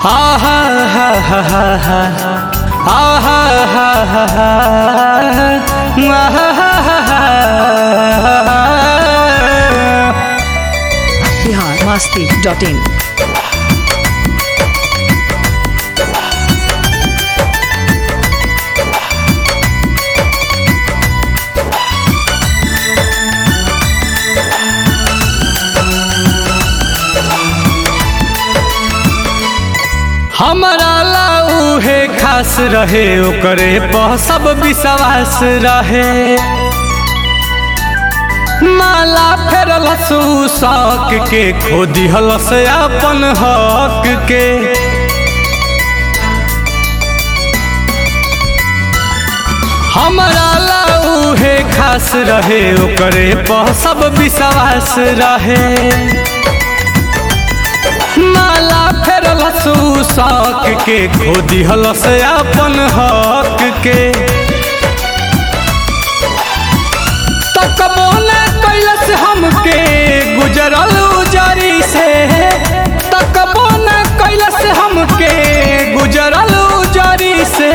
आहा हा हा हा हा आहा हा हा हा आहा हा हा हा बिहार मस्ती डॉट इन हमारा लाऊ है खास रहे ओकरे पर सब विश्वास रहे माला फेरल शौक के खो दिहलस अपन हक के हमारा लाऊ है खास रहे ओकरे पर सब विश्वास रहे माला फेरल शौक के खो दिहलस अपन हक के तकबो न कैलस हमके गुजरल उजरी से तकबो न कैलस हमके गुजरल उजरी से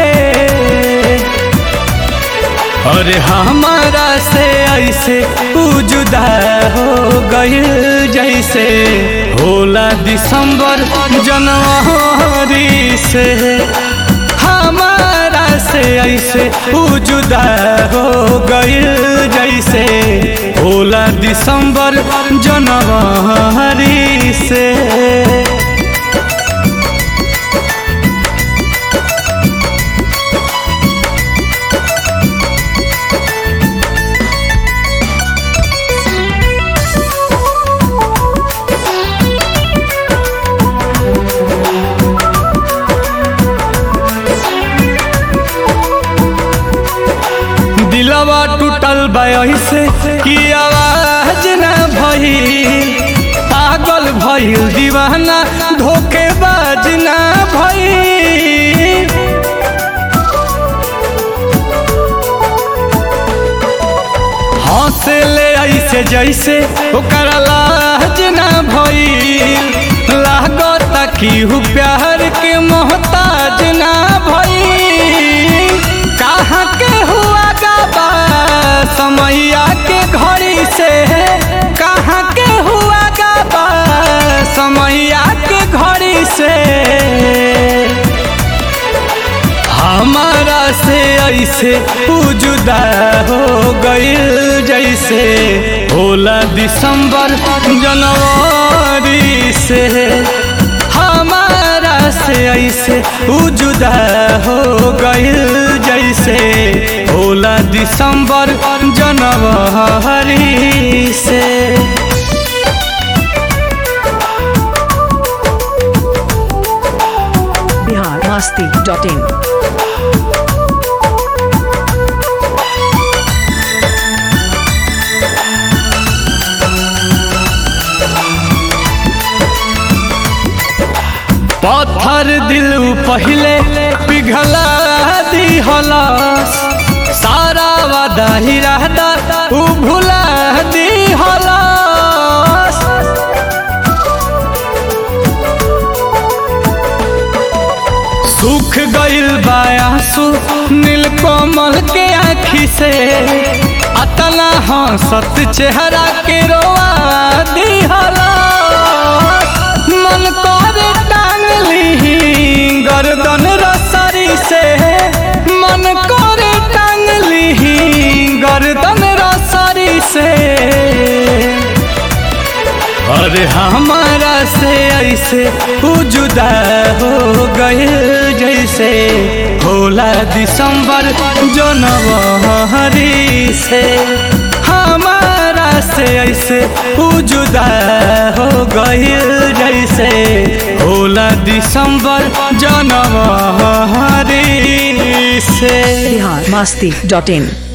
अरे हमारा से ऐसे उ जुदा हो गइल जैसे होला दिसंबर जनवरी से हमारा से ऐसे उ जुदा हो गइल जैसे होला दिसंबर जनवरी से दिलवा टूटल से कि आवाज न भइल पागल भइल दीवाना धोखेबाज न भइल हंसे ले ऐसे जैसे ओकर लाज न भइल लागता कि हु प्यार के मोहताज न भइल कहाँ के हुआ गाबा समैया के घड़ी से कहाँ के हुआ गाबा समैया के घड़ी से हमारा से ऐसे उ जुदा हो गइल जैसे होला दिसंबर जनवरी से हमारा से ऐसे उ जुदा हो गइल जैसे होला दिसंबर जनवरी से बिहार मस्ती डॉट इन पत्थर दिल पहले पिघला दिहलस सारा वादा ही रहता उ भुला दिहलस सुख गइल बायासु नीलकमल के आँखी से अतना हंसत चेहरा के रोआ दिहलस मन करे टांग ली गर्दन रसरी से मन करे टांग ली गर्दन रसरी से अरे हमारा से ऐसे उ जुदा हो गए जैसे होला दिसंबर जनवरी से हमारा से ऐसे उ जुदा हो गए जैसे होला दिसंबर जनवरी से बिहार मस्ती डॉट इन